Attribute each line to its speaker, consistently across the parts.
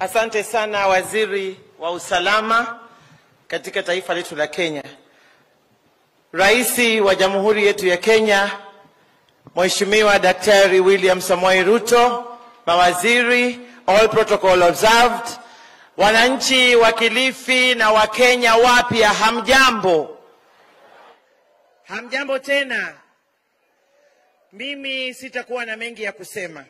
Speaker 1: Asante sana waziri wa usalama katika taifa letu la Kenya. Rais wa Jamhuri yetu ya Kenya Mheshimiwa Daktari William Samoei Ruto, mawaziri, all protocol observed, wananchi wa Kilifi na Wakenya wapya, hamjambo? Hamjambo tena. Mimi sitakuwa na mengi ya kusema.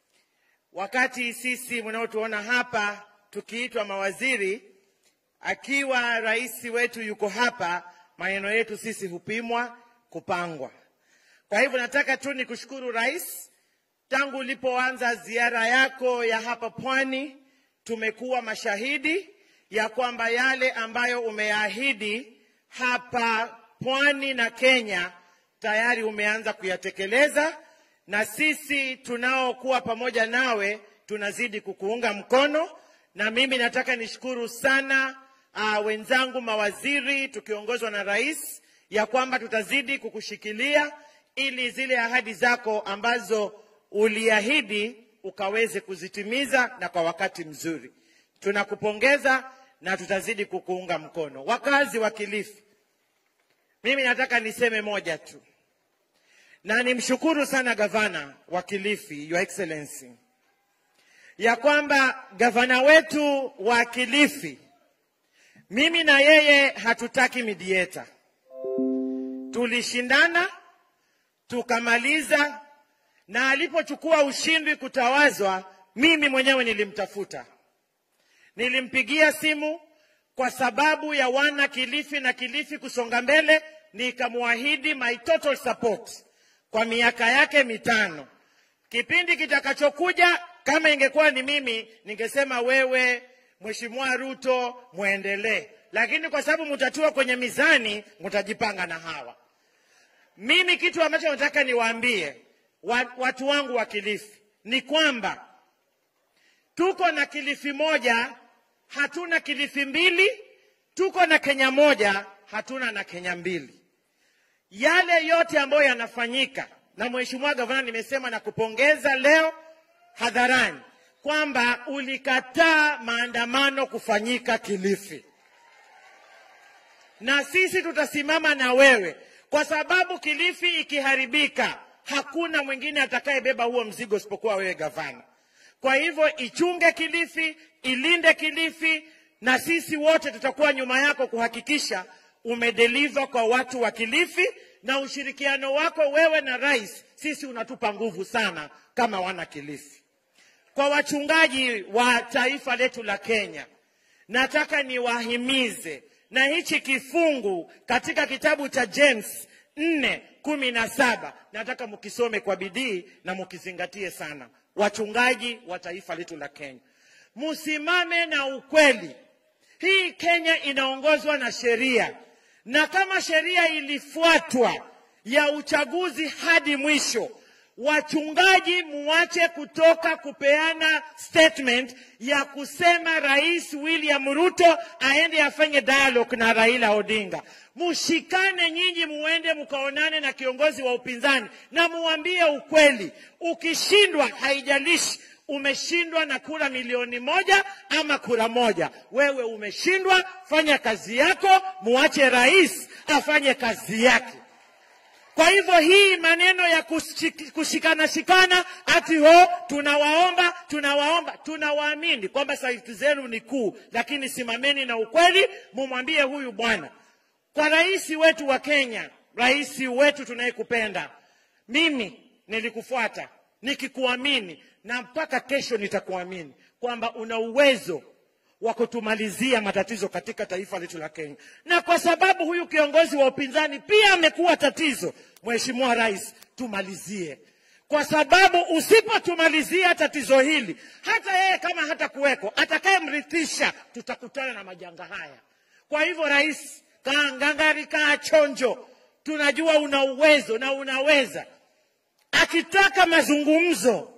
Speaker 1: Wakati sisi mnaotuona hapa tukiitwa mawaziri, akiwa rais wetu yuko hapa, maneno yetu sisi hupimwa, kupangwa. Kwa hivyo nataka tu nikushukuru rais, tangu ulipoanza ziara yako ya hapa pwani, tumekuwa mashahidi ya kwamba yale ambayo umeahidi hapa pwani na Kenya tayari umeanza kuyatekeleza, na sisi tunaokuwa pamoja nawe tunazidi kukuunga mkono, na mimi nataka nishukuru sana uh, wenzangu mawaziri tukiongozwa na rais ya kwamba tutazidi kukushikilia ili zile ahadi zako ambazo uliahidi ukaweze kuzitimiza na kwa wakati mzuri. Tunakupongeza na tutazidi kukuunga mkono. Wakazi wa Kilifi, mimi nataka niseme moja tu, na nimshukuru sana gavana wa Kilifi, Your Excellency, ya kwamba gavana wetu wa Kilifi, mimi na yeye hatutaki midieta. Tulishindana tukamaliza, na alipochukua ushindi kutawazwa, mimi mwenyewe nilimtafuta, nilimpigia simu kwa sababu ya wana Kilifi na Kilifi kusonga mbele, nikamwahidi my total support kwa miaka yake mitano. Kipindi kitakachokuja, kama ingekuwa ni mimi, ningesema wewe, Mheshimiwa Ruto, mwendelee, lakini kwa sababu mtatua kwenye mizani, mtajipanga na hawa. Mimi kitu ambacho nataka niwaambie wa- watu wangu wa Kilifi ni kwamba tuko na Kilifi moja, hatuna Kilifi mbili. Tuko na Kenya moja, hatuna na Kenya mbili. Yale yote ambayo yanafanyika na Mheshimiwa Gavana, nimesema na kupongeza leo hadharani kwamba ulikataa maandamano kufanyika Kilifi, na sisi tutasimama na wewe kwa sababu Kilifi ikiharibika, hakuna mwingine atakayebeba huo mzigo isipokuwa wewe gavana. Kwa hivyo ichunge Kilifi, ilinde Kilifi, na sisi wote tutakuwa nyuma yako kuhakikisha umedeliver kwa watu wa Kilifi, na ushirikiano wako wewe na rais, sisi unatupa nguvu sana kama wana Kilifi. Kwa wachungaji wa taifa letu la Kenya, nataka niwahimize na hichi kifungu katika kitabu cha James nne kumi na saba nataka mkisome kwa bidii na mkizingatie sana, wachungaji wa taifa letu la Kenya, msimame na ukweli. Hii Kenya inaongozwa na sheria, na kama sheria ilifuatwa ya uchaguzi hadi mwisho, wachungaji muache kutoka kupeana statement ya kusema Rais William Ruto aende afanye dialogue na Raila Odinga. Mushikane nyinyi, muende mkaonane na kiongozi wa upinzani na muambie ukweli. Ukishindwa, haijalishi umeshindwa na kura milioni moja ama kura moja, wewe umeshindwa. Fanya kazi yako, muache rais afanye kazi yake. Kwa hivyo hii maneno ya kushik- kushikana shikana ati ho tunawaomba tunawaomba, tunawaamini kwamba sauti zenu ni kuu, lakini simameni na ukweli, mumwambie huyu bwana, kwa rais wetu wa Kenya, rais wetu tunayekupenda, mimi nilikufuata nikikuamini, na mpaka kesho nitakuamini kwamba una uwezo wa kutumalizia matatizo katika taifa letu la Kenya. Na kwa sababu huyu kiongozi wa upinzani pia amekuwa tatizo, Mheshimiwa Rais, tumalizie, kwa sababu usipotumalizia tatizo hili, hata yeye kama hata kuweko atakayemrithisha, tutakutana na majanga haya. Kwa hivyo, Rais, kaa ngangari, kaa chonjo, tunajua una uwezo na unaweza. Akitaka mazungumzo,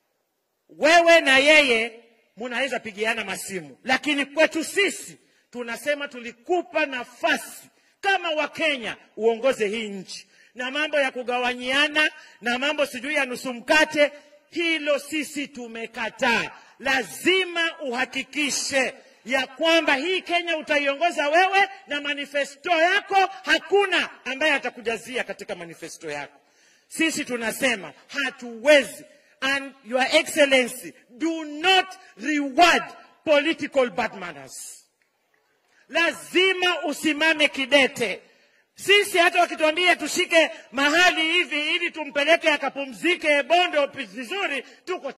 Speaker 1: wewe na yeye munaweza pigiana masimu, lakini kwetu sisi tunasema tulikupa nafasi kama Wakenya uongoze hii nchi, na mambo ya kugawanyiana na mambo sijui ya nusu mkate, hilo sisi tumekataa. lazima uhakikishe ya kwamba hii Kenya utaiongoza wewe na manifesto yako, hakuna ambaye atakujazia katika manifesto yako. Sisi tunasema hatuwezi, and your excellency do not reward political bad manners. Lazima usimame kidete. Sisi hata wakituambia tushike mahali hivi ili tumpeleke akapumzike Bondo vizuri, tuko